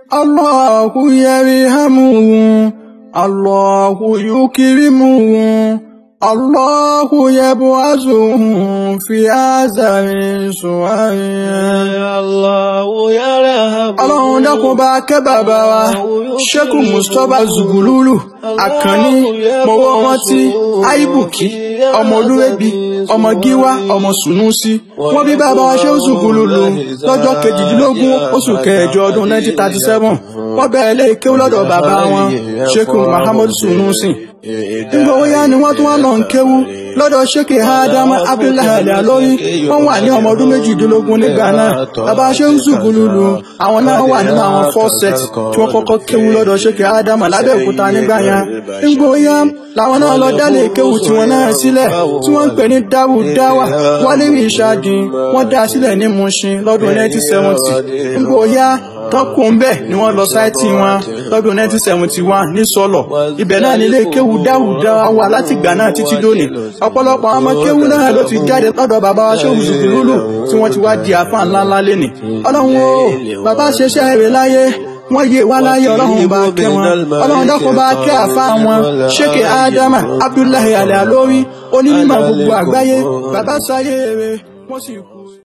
Allahu yarhamuhu Allahu yukrimuhu Allahu yab'athuhu fi azari suwaya. Allahu yarhamu. Ọlọ́run dákun bá kẹ́ bàbá wa Sheikh Mustapha Zugululu Àkànní mọ̀wọ́ wọn tí Aibuki ọmọ Olúwẹ̀bí ọmọ Gíwá ọmọ Sùnúsí wọ́n bí bàbá wa Sheikh Zugululu lọ́jọ́ kejìdínlógún oṣù kẹjọ ọdún 1937 wọ́n bẹ̀rẹ̀ lé kéwú lọ́dọ̀ bàbá wọn Sheikh Muhammad Sùnúsí nígbà ó yá ni wọ́n tún wá lọ ń kéwú lọ́dọ̀ Sheikh Adama Abdullahi Alori wọ́n wà ní ọmọ ọdún méjìdínlógún nígbà náà bàbá Sheikh Zugululu àwọn náà wà nínú àwọn four set tí wọ́n kọ́kọ́ kéwú lọ́dọ̀ Sheikh Adama lábẹ́òkúta nígbà yẹn nígbà ó yá làwọn náà lọ dálé kéwú tí wọ́n náà sílẹ̀ tí wọ́n ń pè ní dáwù dáwà wọ́n lérí ìṣáàdì wọ́n dá sílẹ̀ ní Mushin lọ́dún 1970 nígbà ó yá tọ́kùn bẹ́ẹ̀ ni wọ́n lọ sáìtì wọn lọ́dún 1971 ní sọ́lọ̀ ibẹ̀ náà nílé kéwú dáwùdá wà láti ìgbà náà títí lónìí ọ̀pọ̀lọpọ̀ àwọn ọmọ kéwú náà ló ti jáde lọ́dọ̀ bàbá wa Shehu Zugululu tí wọ́n ti wá di àfa ńlá ńlá lénìí ọlọ́run o bàbá ṣeṣẹ́ rẹ̀ láyé wọ́n yé wá láyé ọlọ́run bá kẹ́ wọn ọlọ́run dákun bá kẹ́ àfa wọn Sheikh Adama Abdullahi Alori onímọ̀ gbogbo àgbáyé bàbá sáyé rẹ̀ wọ́n sì kú.